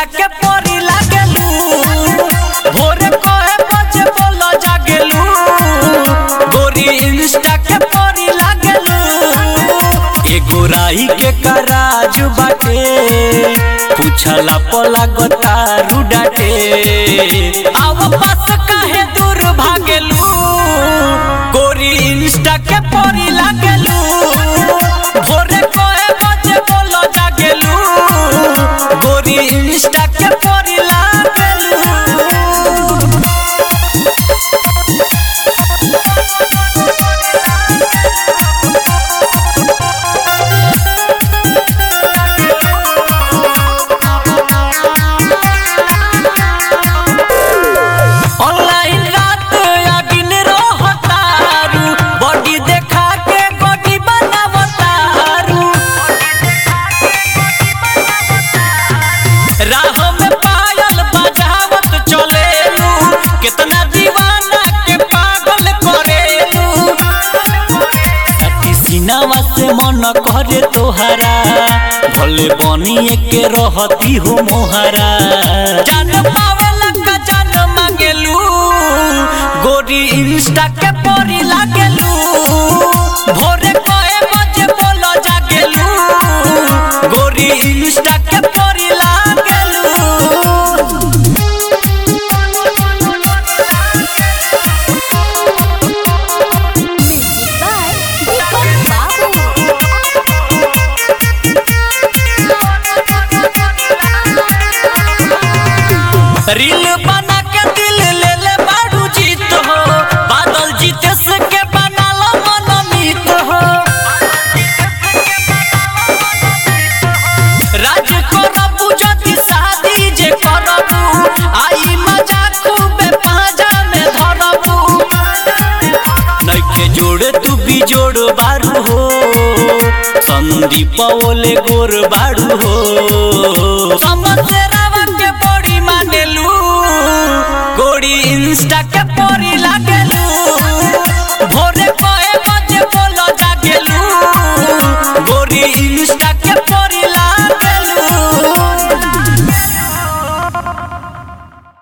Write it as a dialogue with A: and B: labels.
A: Insta के परी लागेलू भोरे कहे बजे बोल जागेलू गोरी इंस्टा के परी लागेलू एगो राई के कराज बाटे पूछला पला गतारू डाटे आव पास काहे दूर भागेलू गोरी इंस्टा के परी लागेलू भोरे कहे बजे बोल जागेलू गोरी इंस्टा के परी लागेलू ऑनलाइन रात या दिन रहतारू बॉडी देखा के बॉडी बनावतारू राह में पायल बजावत चलेलू कितना दीवाना के पागल करेलू सती सिनावा से मन करे तोहरा भले बनिए के रहती हो मोहरा जान पावेला का जान मांगेलू गोरी इंस्टा के परी लागेलू भोरे कहे बजे बोलो जागेलू गोरी इंस्टा के परी लागेलू
B: Music by Deepak Babu.
A: Reel बना के दिल ले ले बाड़ू जीत हो बादल जीते से के बना लो मनमीत हो राज करबू जति शादी जे करबू आई मजा खूबे पाजा में धरबू नइखे जोड़ तू भी जोड़ बारू हो संदीप ओले गोर बारू हो समसेरावा के बड़ी मानेलू गोड़ी इंस्टा के परी लागेलू भोरे कहे बजे बोलो जागेलू गोरी इंस्टा